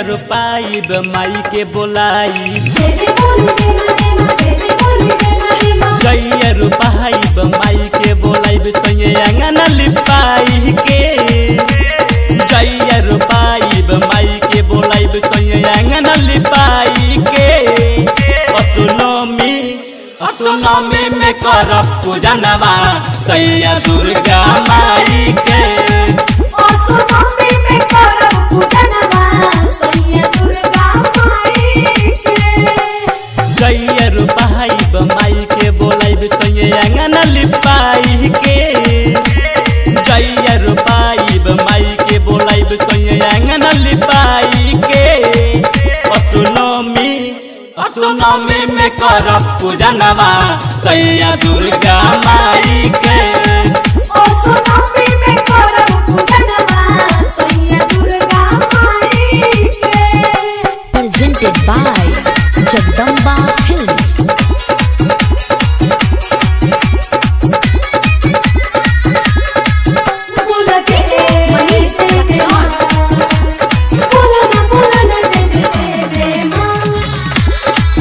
रोपाइब माई के बोलाई जय जय बोली जय जय मां जय जय बोली जय जय मां जैया रोपाइब माई के बोलाइब संगे अंगना लिपाई के जैया रोपाइब माई के बोलाइब संगे अंगना लिपाई के असुनमी असुनमी में करब पूजनवा सैया दुर्गा माई के ओ सुनमी में करब पूजनवा सैया दुर्गा माई के जैया रोपाइब माई के बोलाइब संगे अंगना लिपाई के जैया रोपाइब माई के बोलाइब संगे अंगना लिपाई के असुनमी असुनमी में करब पूजनवा सैया दुर्गा माई के ओ सुनमी में करब पूजनवा सैया दुर्गा माई के presented by Jagdamba Films. बोला जय जय मनीष जय जय मां बोला ना बोला ना जय जय जय जय मां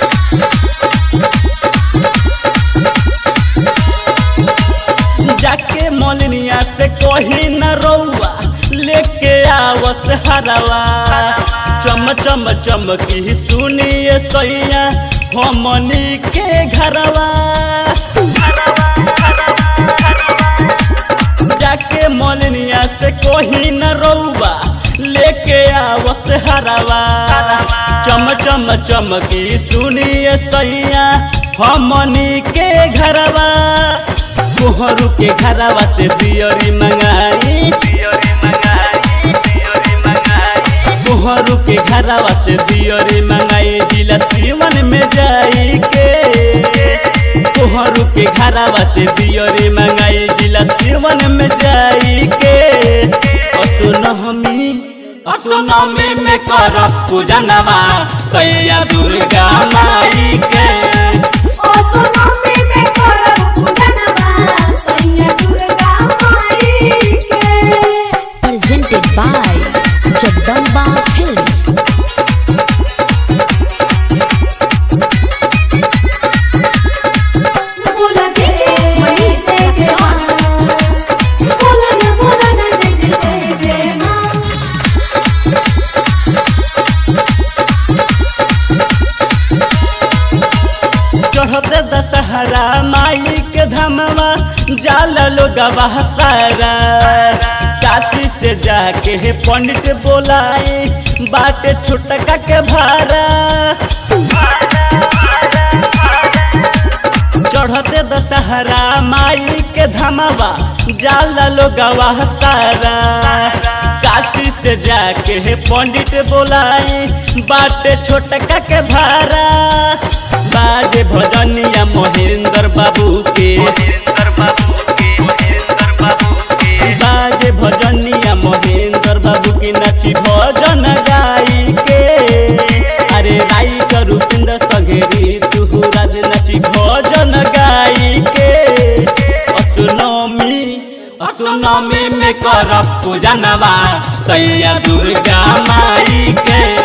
जाके मोलनिया से कोही न रौआ लेके आवस हरवा चम चम चमकी सुनिए सैया हमनी के घरवा जाके मोलनिया से कोही न रौआ लेके आवस हरवा चम चम चमकी सुनिए सैया हमनी के घरवा कोहरू के घरवा से दियरी मंगाई कोहरू के घरवा से दियरी मंगाई जिला सीवन में जाई के कोहरू के घरवा से दियरी मंगाई जिला सीवन में जाई के असुनहमी असुनहमी में करब पूजनवा सैया दुर्गा माई के ओ सुनमी में करब पूजनवा सैया दुर्गा माई के Presented by Jagdamba Films. बोला जय जय मनीष जय जय मां बोला ना बोला ना जय जय जय जय मां चढ़ते दशहरा माई के धमवा जाल लोग सारा काशी से जाके हे पंडित बोलाए बाटे छुटका के भारा चढ़ते दशहरा माई के धमवा जाल लोग सारा काशी से जाके हे पंडित बोलाए बाटे छोटका के भारा बाजे भजनिया महेंद्र बाबू के बाजे भजनिया महेंद्र बाबू की नची भजन गाई के अरे राई का रूपिंद्र सघेरी तुहू राज नची भजन गाई के असुनमी असुनमी में करब पूजनवा सैया दुर्गा माई के